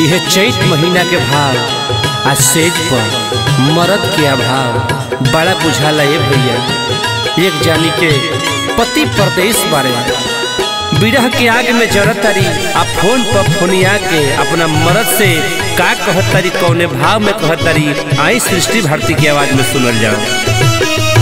यह चैत महीना के भाव आ सेज पर मरद के अभाव बड़ा बुझाला ये भैया एक जानी के पति परदेश बारे बिरह के आग में जरतारी आ फोन पर फोनिया के अपना मरद से का कहतारी कौने भाव में कहतारी आई सृष्टि भारती की आवाज में सुनल जाओ